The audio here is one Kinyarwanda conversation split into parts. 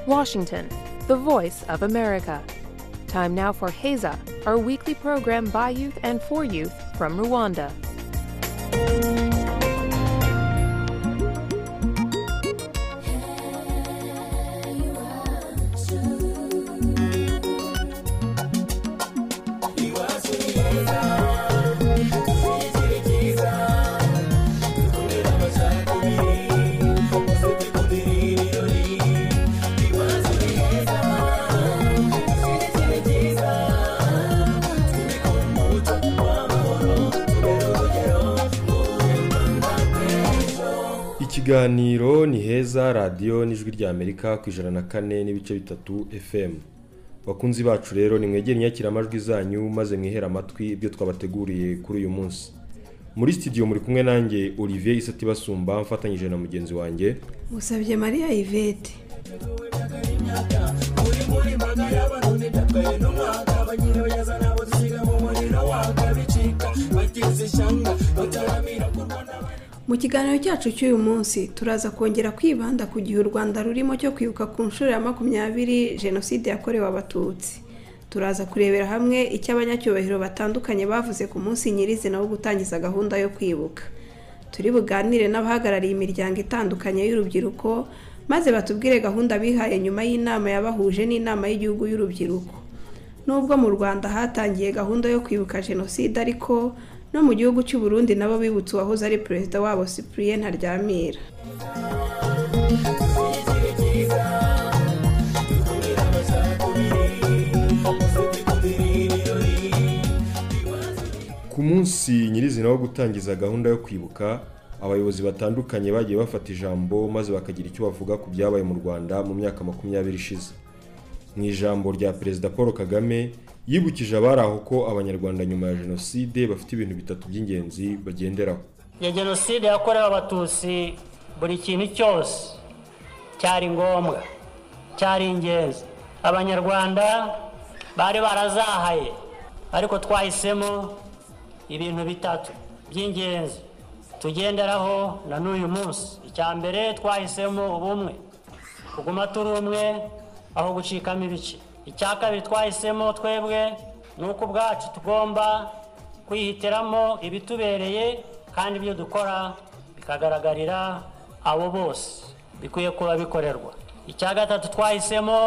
Washington, the voice of America. Time now for Heza, our weekly program by youth and for youth from Rwanda. ikiganiro ni heza radiyo n'ijwi rya amerika ku ijana na kane n'ibice bitatu fm bakunzi bacu rero nimwegere inyakiramajwi zanyu maze mwihere amatwi ibyo twabateguriye kuri uyu munsi muri studio muri kumwe nanjye olivier isati basumba mfatanyije na mugenzi wanjye Musabye Mariya Yvette mu kiganiro cyacu cy'uyu munsi turaza kongera kwibanda ku gihe u rwanda rurimo cyo kwibuka ku nshuro ya makumyabiri jenoside yakorewe abatutsi turaza kurebera hamwe icyo abanyacyubahiro batandukanye bavuze ku munsi nyirizina wo gutangiza gahunda yo kwibuka turi buganire n'abahagarariye imiryango itandukanye y'urubyiruko maze batubwire gahunda bihaye nyuma y'inama yabahuje n'inama y'igihugu y'urubyiruko nubwo mu rwanda hatangiye gahunda yo kwibuka jenoside ariko no mu gihugu cy'u Burundi nabo bibutse uwahoze ari perezida wabo cyprien ntaryamira ku munsi nyirizina wo gutangiza gahunda yo kwibuka abayobozi batandukanye bagiye bafata ijambo maze bakagira icyo bavuga ku byabaye mu rwanda mu myaka makumyabiri ishize mu ijambo rya perezida paul kagame yibukije abari aho ko abanyarwanda nyuma ya jenoside bafite ibintu bitatu by'ingenzi bagenderaho ya jenoside yakorewe abatutsi buri kintu cyose cyari ngombwa cyari ingenzi abanyarwanda bari barazahaye ariko twahisemo ibintu bitatu by'ingenzi tugenderaho na n'uyu munsi icya mbere twahisemo ubumwe kuguma turi umwe aho gucikamo ibice icya kabiri twahisemo twebwe ni uko ubwacu tugomba kwihitiramo ibitubereye kandi ibyo dukora bikagaragarira abo bose bikwiye kuba bikorerwa icya gatatu twahisemo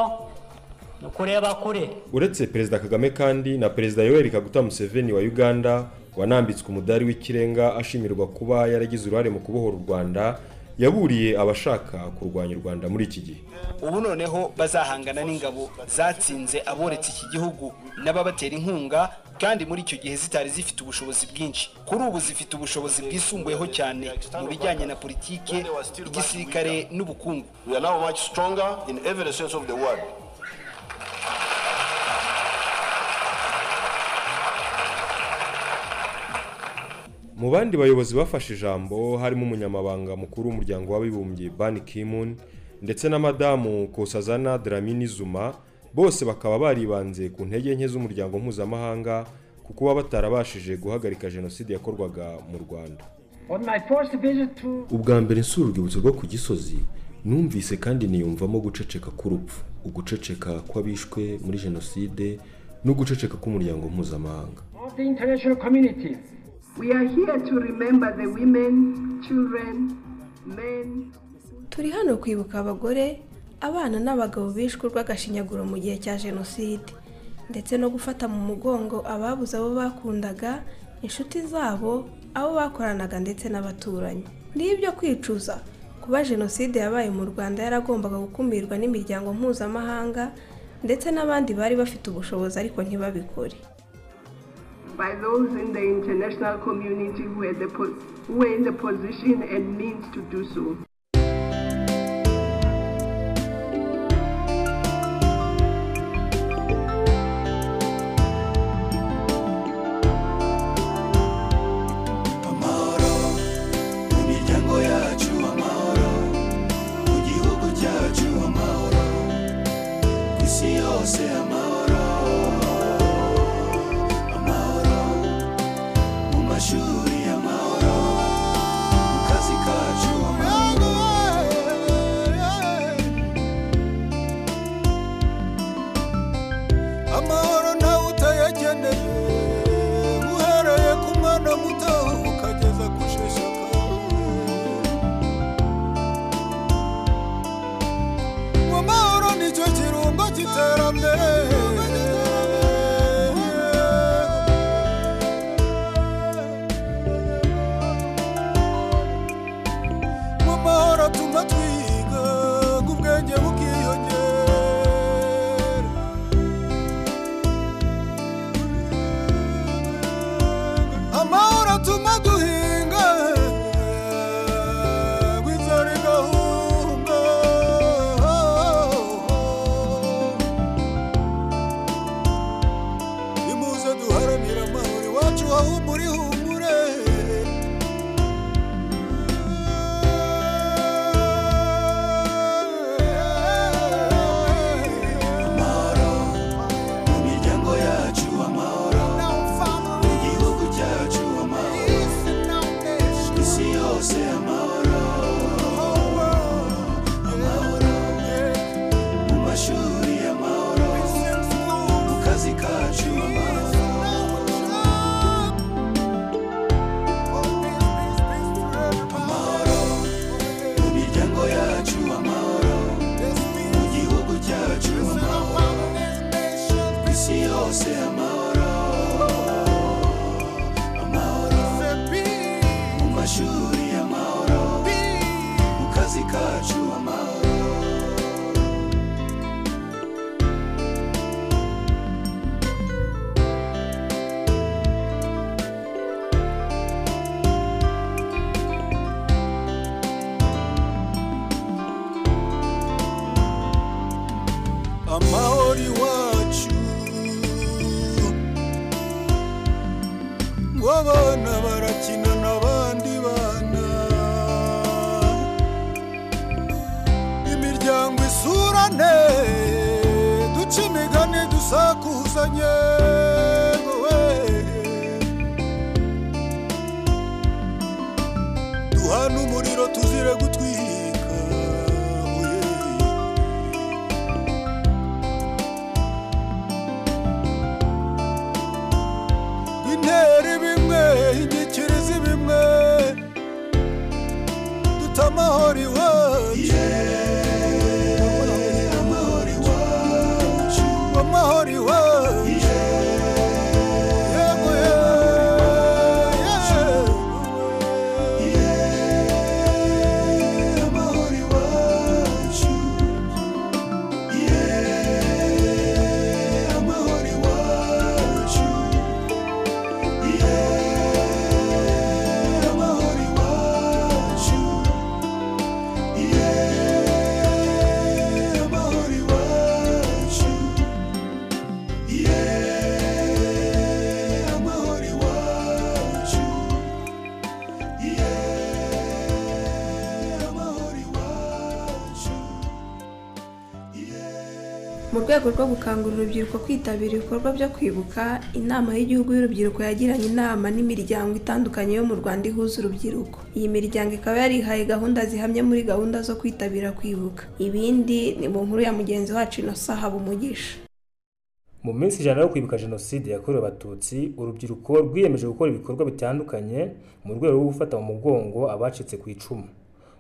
ni ukureba kure uretse perezida kagame kandi na perezida yoweri kaguta museveni wa uganda wanambitswe umudari w'ikirenga ashimirwa kuba yaragize uruhare mu kubohora u rwanda yaburiye abashaka kurwanya u rwanda muri iki gihe ubu noneho bazahangana n'ingabo zatsinze aboretse iki gihugu n'ababatera inkunga kandi muri icyo gihe zitari zifite ubushobozi bwinshi kuri ubu zifite ubushobozi bwisumbuyeho cyane mu bijyanye na politike igisirikare n'ubukungu We are now much stronger in every sense of the word. mu bandi bayobozi bafashe ijambo harimo umunyamabanga mukuru w'umuryango w'abibumbye ban kimun ndetse na madamu kosazana dramini zuma bose bakaba baribanze ku ntege nke z'umuryango mpuzamahanga ku kuba batarabashije guhagarika jenoside yakorwaga mu rwanda On my first visit to ubwa mbere nsura urwibutso rwo ku gisozi numvise kandi niyumvamo guceceka k'urupfu uguceceka kw'abishwe muri jenoside no guceceka k'umuryango mpuzamahanga all the international community, We are here to remember the women, children, men. turi hano kwibuka abagore abana n'abagabo bishwe urw'agashinyaguro mu gihe cya jenoside ndetse no gufata mu mugongo ababuze abo bakundaga inshuti zabo abo bakoranaga ndetse n'abaturanyi ni ibyo kwicuza kuba jenoside yabaye mu rwanda yaragombaga gukumirwa n'imiryango mpuzamahanga ndetse n'abandi bari bafite ubushobozi ariko ntibabikore By those in the international community who are, the po- who are in the position and means to do so. amahoro mu miryango yacu amahoro mu gihugu cyacu amahoro ku isi yose amahoro amahoro mu mashuri amahoro mu kazi kacu amahoro abana barakina n'abandi bana imiryango isurane duca imigani dusakuzanye wowe. duhana umuriro tuzire gutwika oye. intera bimwe inyikirizi bimwe dute amahoro iwacu amahoro iwacu yego yego amahoro iwacu amahoro iwacu amahoro iwacu amahoro iwacu amahoro iwacu amahoro iwacu mu rwego rwo gukangurira urubyiruko kwitabira ibikorwa byo kwibuka inama y'igihugu y'urubyiruko yagiranye inama n'imiryango itandukanye yo mu rwanda ihuza urubyiruko iyi miryango ikaba yarihaye gahunda zihamye muri gahunda zo kwitabira kwibuka ibindi ni mu nkuru ya mugenzi wacu innocent habumugisha mu minsi ijana yo kwibuka jenoside yakorewe abatutsi urubyiruko rwiyemeje gukora ibikorwa bitandukanye mu rwego rwo gufata mu mugongo abacitse ku icumu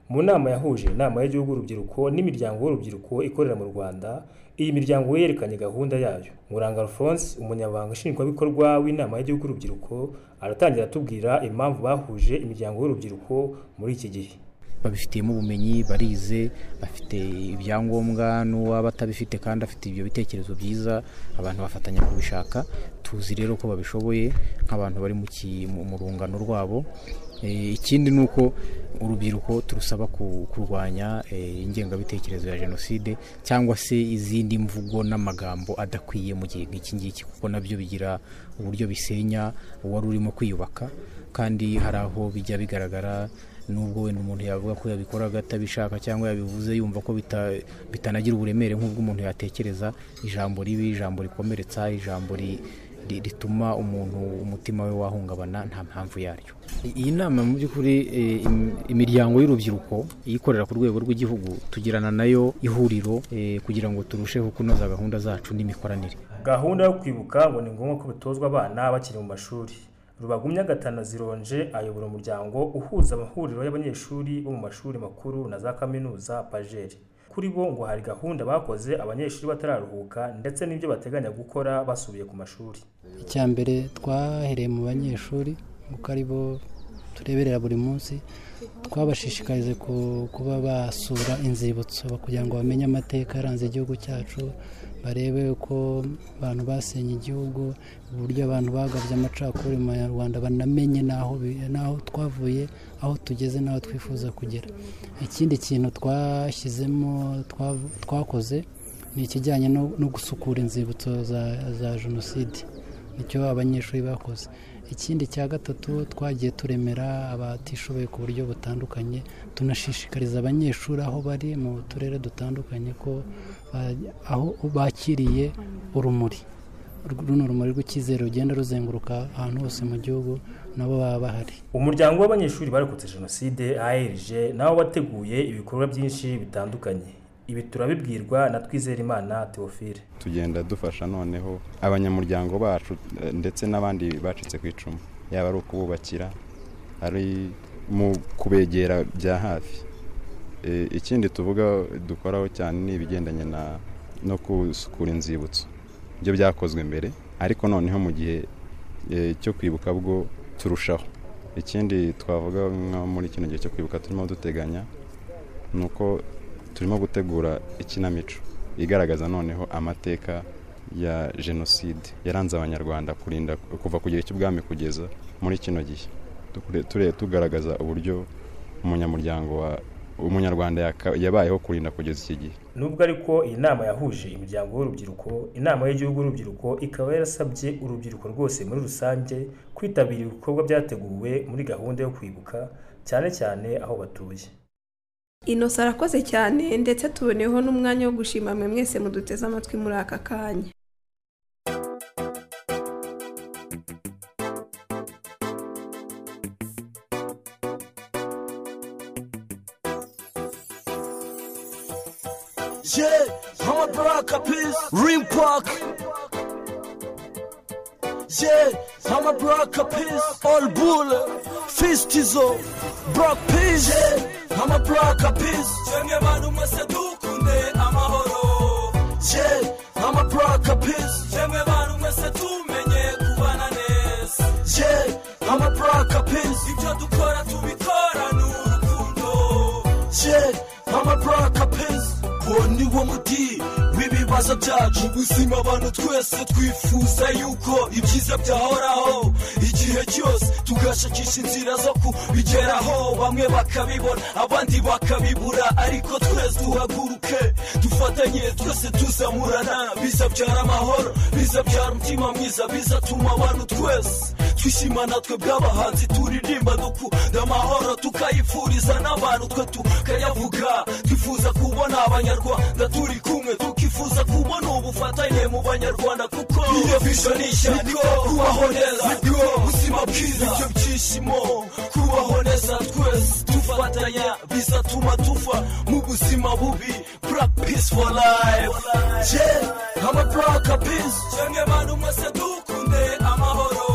mu nama yahuje inama y'igihugu urubyiruko n'imiryango y'urubyiruko ikorera mu rwanda iyi miryango yerekanye gahunda yayo muranga alphonse umunyamabanga nshingwabikorwa w'inama y'igihugu urubyiruko aratangira atubwira impamvu bahuje imiryango y'urubyiruko muri iki gihe babifitiyemo ubumenyi barize bafite ibyangombwa n'uwaba atabifite kandi afite ibyo bitekerezo byiza abantu bafatanya kubishaka tuzi rero ko babishoboye nk'abantu bari mu ki- mu- mu rungano rwabo Eh, ikindi ni uko urubyiruko turusaba ku- kurwanya eh, ingengabitekerezo ya jenoside cyangwa se izindi mvugo n'amagambo adakwiye mu gihe nk'iki ngiki kuko nabyo bigira uburyo bisenya uwari urimo kwiyubaka kandi hari aho bijya bigaragara nubwo wenda umuntu yavuga ko yabikoraga atabishaka cyangwa yabivuze yumva ko bita- bitanagira uburemere nk'ubwo umuntu yatekereza ijambo ribi ijambo rikomeretsa ijambo ri- ri- rituma umuntu umutima we wahungabana nta mpamvu yaryo I- iyi nama mu by'ukuri eh, im- imiryango y'urubyiruko iyikorera ku rwego rw'igihugu tugirana nayo ihuriro eh, kugira ngo turusheho kunoza gahunda zacu n'imikoranire gahunda yo kwibuka ngo ni ngombwa ko bitozwa abana bakiri mu mashuri rubagumya gatana zironje ayobora umuryango uhuza amahuriro y'abanyeshuri bo mu mashuri makuru na za kaminuza pajeri kuri bo ngo hari gahunda bakoze abanyeshuri batararuhuka ndetse n'ibyo bateganya gukora basubiye ku mashuri icya mbere twahereye mu banyeshuri kuko ari bo tureberera buri munsi twabashishikarize ku- kuba basura inzibutso kugira ngo bamenye amateka yaranze igihugu cyacu barebe uko abantu basenye igihugu uburyo abantu bagabye amacakubiri mu banyarwanda banamenye n'aho bi- n'aho twavuye aho tugeze n'aho twifuza kugera ikindi kintu twashyizemo twav- twakoze ni ikijyanye no no gusukura inzibutso za za jenoside nicyo abanyeshuri bakoze ikindi cya gatatu twagiye turemera abatishoboye ku buryo butandukanye tunashishikariza abanyeshuri aho bari mu turere dutandukanye ko ba- aho bakiriye urumuri runo rumuri rw'icyizere rugenda ruzenguruka ahantu hose mu gihugu nabo baba bahari umuryango w'abanyeshuri barokotse jenoside arg nabo wateguye ibikorwa byinshi bitandukanye ibi turabibwirwa na twizerimana theophile tugenda dufasha noneho abanyamuryango bacu eh, ndetse n'abandi bacitse ku icumu yaba ari ukububakira ari mu kubegera bya hafi Eh, ikindi tuvuga dukoraho cyane ni ibigendanye na no gusukura inzibutso ibyo byakozwe mbere ariko noneho mu gihe eh, cyo kwibuka bwo turushaho ikindi twavuga nko muri kino gihe cyo kwibuka turimo duteganya ni uko turimo gutegura ikinamico igaragaza noneho amateka ya jenoside yaranze abanyarwanda kurinda kuva ku gihe cy'ubwami kugeza muri kino gihe Tukure- ture tugaragaza uburyo umunyamuryango wa umunyarwanda yaka- yabayeho kurinda kugeza iki gihe nubwo ariko iyi nama yahuje imiryango y'urubyiruko inama y'igihugu y'urubyiruko ikaba yarasabye urubyiruko rwose muri rusange kwitabira ibikorwa byateguwe muri gahunda yo kwibuka cyane cyane aho batuye inosa arakoze cyane ndetse tuboneyeho n'umwanya wo gushima mwe mwese muduteze amatwi muri aka kanya Yeah, Mama Baraka Peace, Rim Park. Yeah, Mama Baraka Peace, All Bull, Fistizo, Brock Peace. Yeah, Mama Baraka Peace. Jenge bantu mwese dukunde amahoro. Yeah, Mama Baraka Peace. Jenge bantu mwese tumenye kubana neza. Yeah, Mama Baraka Peace. Ibyo dukora tubikorane urukundo. Yeah, Mama Baraka Peace. uwo ni wo muti w'ibibazo byacu mu buzima abantu twese twifuza yuko ibyiza byahoraho igihe cyose tugashakisha inzira zo kubigeraho bamwe bakabibona abandi bakabibura ariko twese duhaguruke dufatanye twese tuzamurana bizabyara amahoro bizabyara umutima mwiza bizatuma abantu twese twishima natwe bw'abahanzi turirimba dukunda amahoro tukayifuriza n'abantu twe tukayavuga twifuza kubona abanyarwanda turi kumwe tukifuza kubona ubufatanye mu banyarwanda kuko iyo bishonisha niko kubaho neza niko buzima bwiza ibyo byishimo kubaho neza twese dufatanya bizatuma tuva mu buzima bubi black peace for life yeah ama black peace cyangwa abantu mwese dukunde amahoro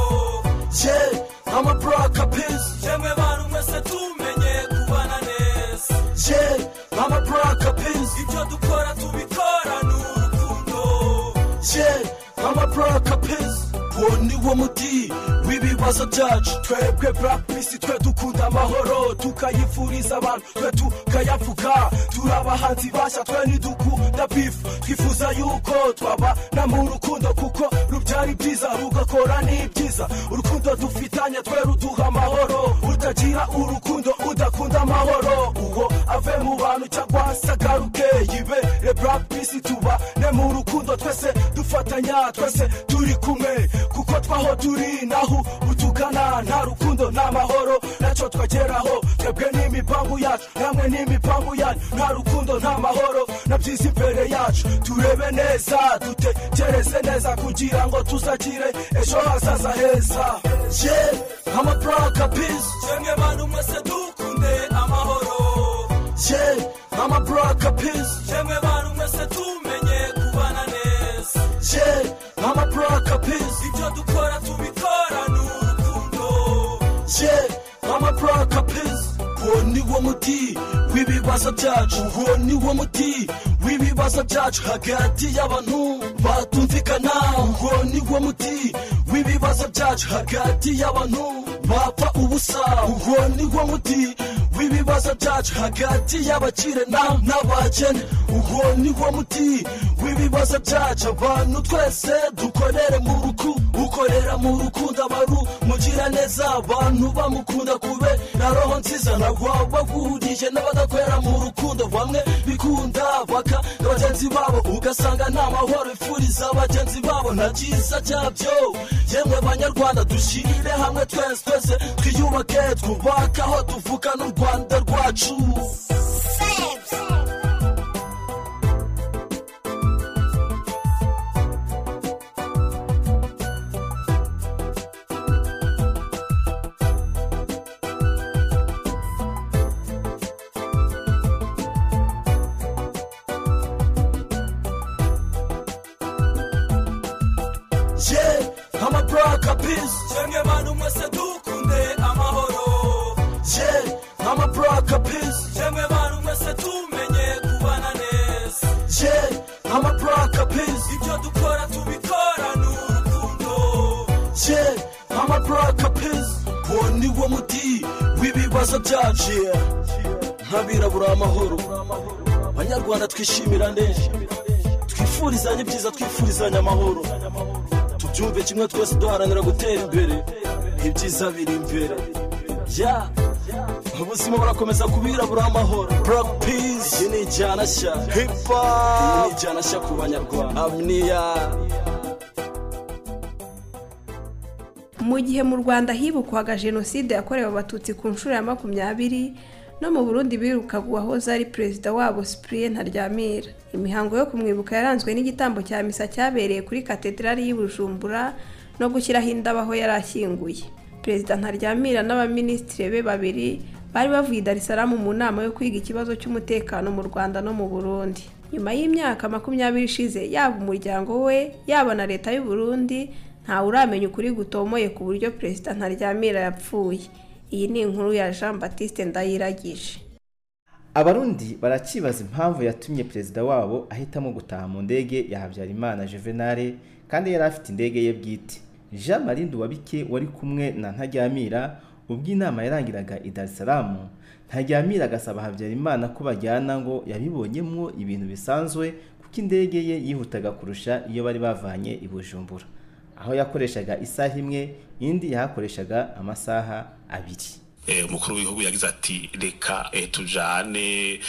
yeah, I'm a Baraka Peace. Jemwe bantu mwese tumenye kubana neza. Yeah, I'm a Baraka Peace. Ibyo dukora tubikora n'urukundo. Yeah, I'm a Baraka Peace. Uwo ni wo muti w'ibibazo byacu twebwe black peace twe dukunda amahoro tukayifuriza abantu twe tukayavuga turi abahanzi bashya twe ntidukunda bifu twifuza yuko twabana mu rukundo kuko rubyara ibyiza rugakora n'ibyiza urukundo dufitanye twe ruduha amahoro utagira urukundo udakunda amahoro uwo ave mu bantu cyangwa se agaruke yibere black peace tubane mu rukundo twese dufatanya twese turi kumwe kuko twaho turi naho utugana nta rukundo nta mahoro nacyo twageraho twebwe n'imipangu yacu namwe n'imipangu yanyu nta rukundo nta mahoro na byiza imbere yacu turebe neza dutekereze neza kugira ngo tuzagire ejo hazaza heza ye amaburaka pisi cyangwa abantu mwese dukunde amahoro ye amaburaka pisi cyangwa abantu mwese tumenye kubana neza ye amaburaka pisi ibyo dukora tubikora n'urukundo yeah, I'm a Baraka Peace. Uwo ni wo muti w'ibibazo byacu, uwo ni wo muti w'ibibazo byacu hagati y'abantu batumvikana, uwo ni wo muti w'ibibazo byacu hagati y'abantu bapfa ubusa, uwo ni wo muti w'ibibazo byacu hagati y'abakire na- n'abakene, uwo ni wo muti w'ibibazo byacu abantu twese dukorere mu rukundo, ukorera mu rukundo abaru mugira neza abantu bamukunda kube na roho nziza ntabwo bahurije n'abadakorera mu rukundo bamwe bikunda baka na bagenzi babo ugasanga nta mahoro ifuriza bagenzi babo nta byiza byabyo yemwe banyarwanda dushyire hamwe twese twese twiyubake twubake aho tuvuka n'u rwanda rwacu yeah, ama Baraka Peace. Jemwe bantu mwese dukunde amahoro. Yeah, ama Baraka Peace. Jemwe bantu mwese tumenye kubana neza. Yeah, ama Baraka Peace. Ibyo dukora tubikora n'urukundo. Yeah, ama Baraka Peace. Uwo ni wo muti w'ibibazo byacu. Nk'abirabura amahoro. Banyarwanda twishimira neza. Twifurizanye ibyiza, twifurizanye amahoro. tubyumve kimwe twese duharanira gutera imbere ibyiza biri imbere ya ubuzima burakomeza kubirabura amahoro buraka pizi iyi ni ijyana nshya hipa iyi ni ijyana nshya ku banyarwanda amniya mu gihe mu rwanda hibukwaga jenoside yakorewe abatutsi ku nshuro ya makumyabiri no mu burundi birukaga uwahoze ari perezida wabo cyprien ntaryamira imihango yo kumwibuka yaranzwe n'igitambo cya misa cyabereye kuri katedrali y'i bujumbura no gushyiraho indabo aho yari ashyinguye perezida ntaryamira n'abaminisitiri be babiri bari bavuye i darisaramu mu nama yo kwiga ikibazo cy'umutekano mu rwanda no mu burundi nyuma y'imyaka makumyabiri ishize yaba umuryango we yaba na leta y'u Burundi ntawe uramenya ukuri gutomoye ku buryo perezida ntaryamira yapfuye iyi ni inkuru ya jean batiste ndayiragije abarundi barakibaza impamvu yatumye perezida wabo ahitamo gutaha mu ndege ya habyarimana juvenale kandi yari afite indege ye bwite jean marie nduwabike wari kumwe na ntaryamira ubwo inama yarangiraga i dar es salaam ntaryamira agasaba habyarimana ko bajyana ngo yabibonyemo ibintu bisanzwe kuko indege ye yihutaga kurusha iyo bari bavanye i bujumbura aho yakoreshaga isaha imwe indi yahakoreshaga amasaha abiri umukuru w'igihugu yagize ati reka tujane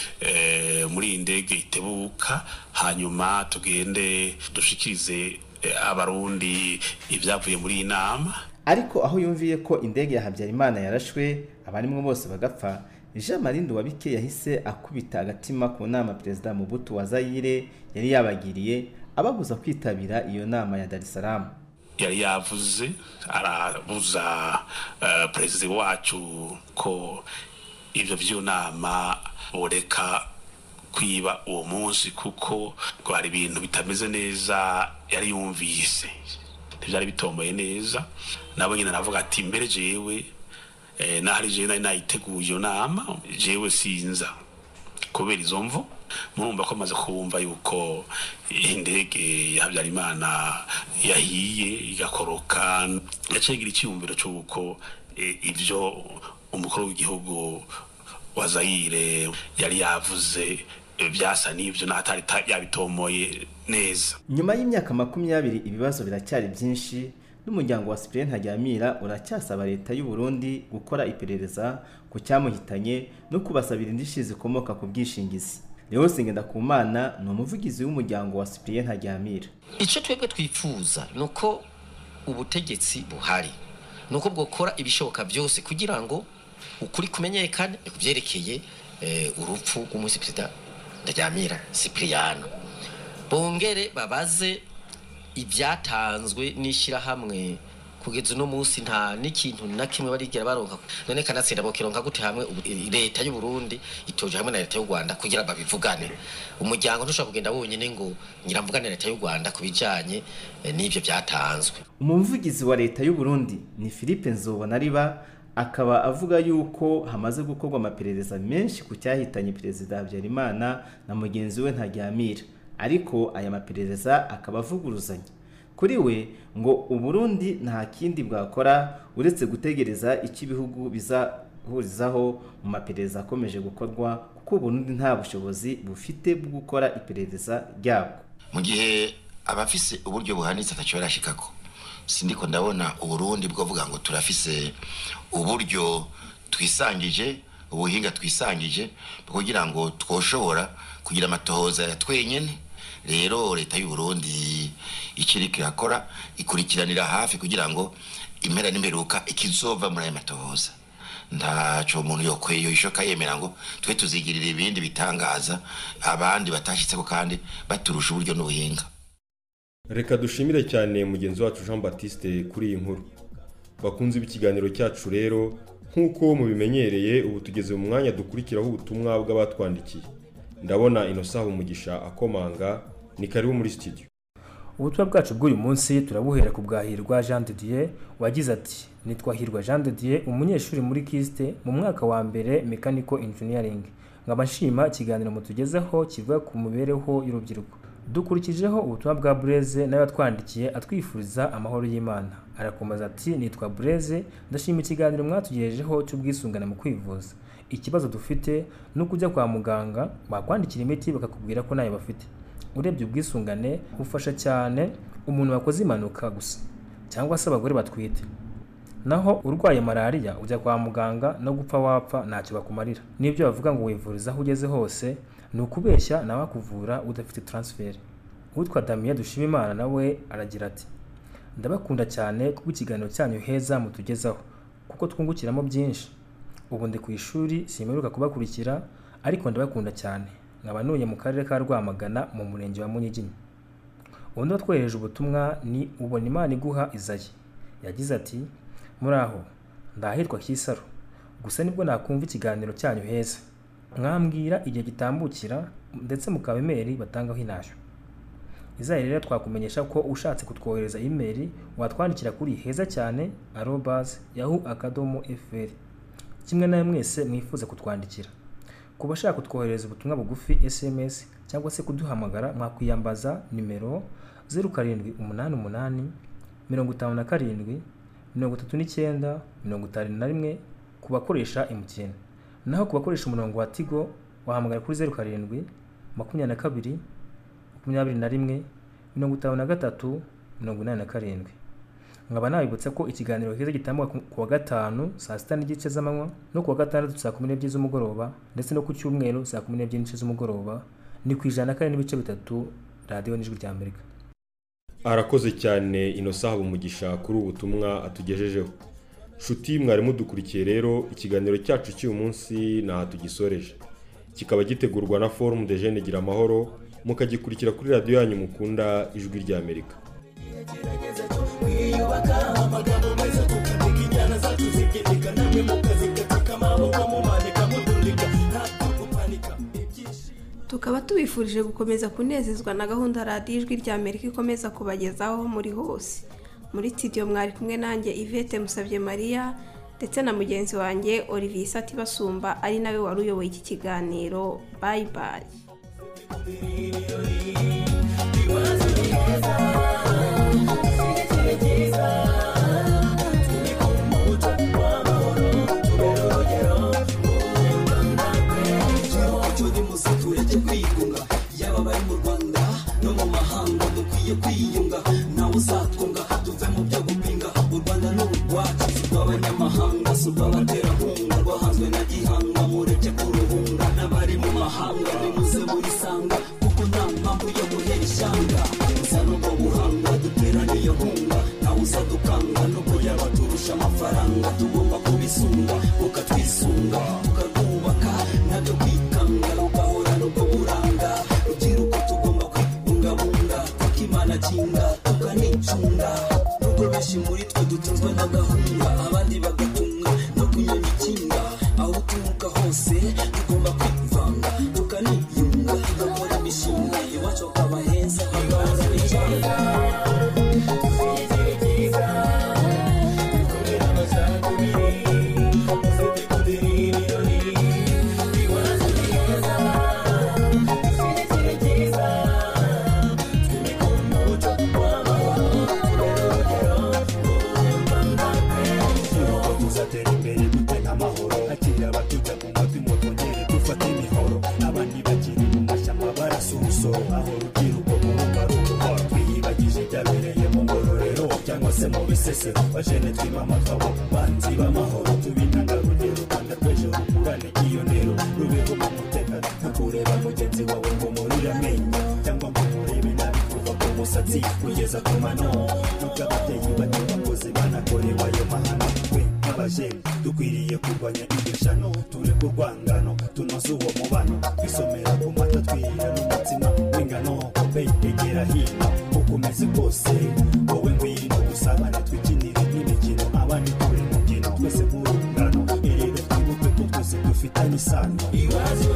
muri iyi ndege itebuka hanyuma tugende dushikirize abarundi ibyavuye muri iyi nama ariko aho yumviye ko indege ya habyarimana yarashwe abarimo bose bagapfa jean marie nduwabike yahise akubita agatima ku nama perezida mubutu wa zayire yari yabagiriye ababuza kwitabira iyo nama ya dar es salaam yari yavuze arabuza perezida wacu ko ibyo by'inama bureka kwiba uwo munsi kuko hari ibintu bitameze neza yari yumvise ntibyari bitomboye neza nabo nyine aravuga ati mbere jewe nahari jewe nari nayiteguye iyo nama jewe sinza kubera izo mvu murumva ko amaze kubumva yuko indege ya habyarimana yahiye igakoroka ndetse igira icyiyumviro cy'uko ibyo umukuru w'igihugu wa zayire yari yavuze byasa n'ibyo n'atari yabitomoye neza nyuma y'imyaka makumyabiri ibibazo biracyari byinshi n'umuryango wa Cyprien Ntaryamira uracyasaba leta y'u Burundi gukora iperereza ku cyamuhitanye no kubasabira indishyi zikomoka ku bwishingizi Leo Sengendakumana ni umuvugizi w'umuryango wa Cyprien Ntaryamira icyo twebwe twifuza ni uko ubutegetsi buhari ni uko bwokora ibishoboka byose kugira ngo ukuri kumenyekane ku byerekeye urupfu rw'umunsi perezida Ntaryamira Cypriano bongere babaze ibyatanzwe n'ishyirahamwe kugeza uno munsi nta n'ikintu na kimwe barigera baronka none kanatsinda bokironka gute hamwe leta y'u Burundi itoje hamwe na leta y'u Rwanda kugira babivugane umuryango ntushobora kugenda wonyine ngo nyiramvugane leta y'u Rwanda kubijanye n'ibyo byatanzwe umuvugizi wa leta y'u Burundi ni Philippe Nzobona riba akaba avuga yuko hamaze gukorwa amaperereza menshi ku cyahitanye perezida Habyarimana na mugenzi we Ntaryamira ariko aya maperereza akaba avuguruzanya kuri we ngo uburundi nta kindi bwakora uretse gutegereza icyo ibihugu bizahurizaho mu maperereza akomeje gukorwa kuko uburundi nta bushobozi bufite bwo gukora iperereza ryabwo mu gihe abafise uburyo buhanitse atacyo barashikako sindiko ndabona uburundi bwavuga ngo turafise uburyo twisangije ubuhinga twisangije kugira ngo twoshobora kugira amatohoza ya twenyene rero leta y'u Burundi ikiriko irakora ikurikiranira hafi kugira ngo impera n'imperuka ikizova muri aya matohoza ntaco umuntu yokweyo ishoka yemera ngo twe tuzigirira ibindi bitangaza abandi batashitseko kandi baturusha uburyo n'ubuhinga reka dushimire cyane mugenzi wacu jean batiste kuri iyi nkuru bakunze ikiganiro cyacu rero nk'uko mubimenyereye ubu tugeze mu mwanya dukurikiraho ubutumwa bw'abatwandikiye ndabona inosaha umugisha akomanga ni karibu muri studio ubutumwa bwacu bw'uyu munsi turabuhera ku bwahirwa jean de dieu wagize ati nitwa hirwa jean de dieu umunyeshuri muri kisite mu mwaka wa mbere mechanical engineering nkaba nshima ikiganiro mutugezeho kivuga ku mibereho y'urubyiruko dukurikijeho ubutumwa bwa bureze nawe yatwandikiye atwifuriza amahoro y'imana arakomeza ati nitwa bureze ndashima ikiganiro mwatugejejeho cy'ubwisungane mu kwivuza ikibazo dufite ni ukujya kwa muganga bakwandikira imiti bakakubwira ko ntayo bafite urebye ubwisungane bufasha cyane umuntu wakoze impanuka gusa cyangwa se abagore batwite naho urwaye malariya ujya kwa muganga no gupfa wapfa ntacyo bakumarira n'ibyo bavuga ngo wivuriza aho ugeze hose ni ukubeshya nawe akuvura udafite taransiferi utwa damiye dushima imana nawe aragira ati ndabakunda cyane kuko ikiganiro cyanyu heza mutugezaho kuko twungukiramo byinshi ubu ndi ku ishuri simeruka kubakurikira ariko ndabakunda cyane nkaba ntuye mu karere ka rwamagana mu murenge wa munyiginya undi watwohereje ubutumwa ni ubona imana iguha izayi yagize ati muraho ndahitwa kisaro gusa nibwo nakumva ikiganiro cyanyu heza mwambwira igihe gitambukira ndetse mukaba imeri batangaho intashyo izayi rero twakumenyesha ko ushatse kutwohereza imeri watwandikira kuri heza cyane arobaze yahu akadomo efuperi kimwe nawe mwese mwifuza kutwandikira ku bashaka kutwohereza ubutumwa bugufi sms cyangwa se kuduhamagara mwakwiyambaza nimero zeru karindwi umunani umunani mirongo itanu na karindwi mirongo itatu n'icyenda mirongo itanu na rimwe ku bakoresha emutiyeni naho ku bakoresha umurongo wa tigo wahamagara kuri zeru karindwi makumyabiri na kabiri makumyabiri na rimwe mirongo itanu na gatatu mirongo inani na karindwi nkaba nabibutsa ko ikiganiro heza gitambuka ku- ku wa gatanu saa sita n'igice z'amanywa no ku wa gatandatu saa kumi n'ebyiri z'umugoroba ndetse no ku cyumweru saa kumi n'ebyiri n'igice z'umugoroba ni ku ijana na kane n'ibice bitatu radiyo n'ijwi rya amerika arakoze cyane inosa haba umugisha kuri ubu butumwa atugejejeho nshuti mwari mudukurikiye rero ikiganiro cyacu cy'uyu munsi ntaha tugisoreje kikaba gitegurwa na forumu de jene gira amahoro mukagikurikira kuri radiyo yanyu mukunda ijwi rya amerika twiyubaka amagambo meza tukandika injyana zacu zigendeka namwe mukazikatika amaboko mumanika mutundika ntabwo gupanika tukaba tubifurije gukomeza kunezezwa na gahunda radiyo ijwi rya amerika ikomeza kubagezaho aho muri hose muri studio mwari kumwe nanjye ivete musabye mariya ndetse na mugenzi wanjye olivier isati basumba ari nawe wari uyoboye iki kiganiro bayi bayi umuco n'umuziki urajya kwigunga yaba abari mu rwanda no mu mahanga dukwiye kwiyunga nawe uzatwunga tuve mu byo gupinga u rwanda ni urwacu si urw'abanyamahanga si urw'abaterankunga rwahanzwe na gihanga mureke kuruhunga n'abari mu mahanga nimuze murisanga kuko nta mpamvu yo guhera ishyanga gusa n'ubwo buhanga duterane iyo hunga nawe uzadukanga nubwo yaba turusha amafaranga tugomba kubisunga ukatwisunga tukarwubaka nabyo kwikanga rugahorana ubwo buranga rubyiruko tugomba kwibungabunga kuko imana kinga tukanicunga nubwo benshi muri twe dutunzwe n'agahunga abandi bagatunga no kunyonga ikinga aho uturuka hose tugomba kwivanga tukaniyunga tugakora imishinga iwacu hakaba heza hagahoza icyanga tuzatera imbere dute nk'amahoro akira abatujya ku mutima twongere dufate imihoro abandi bakiri mu mashyamba barasa urusoro aho rubyiruko kurumva rubuhoro twiyibagije ibyabereye mu ngororero cyangwa se mu bisesero bajene twimamagabo banzi b'amahoro tubintangarugero rwanda rw'ejo rukurane nk'iyonero rubeho mu mutekano ntakureba mugenzi wawe ngo murure amenyo cyangwa ngo murebe nabi kuva ku musatsi kugeza ku mano nubwo ababyeyi bato bakoze banakorewe ayo mahano twe nk'abajeni dukwiriye kurwanya iryo shano tureke urwangano tunoze uwo mubano twisomera ku mata twirira n'umutsima w'ingano kope egera hino uko umeze kose wowe ngwino dusabane twikinire n'imikino abandi turi mu byino twese nk'urungano erega twibuke ko twese dufitanye isano iwazo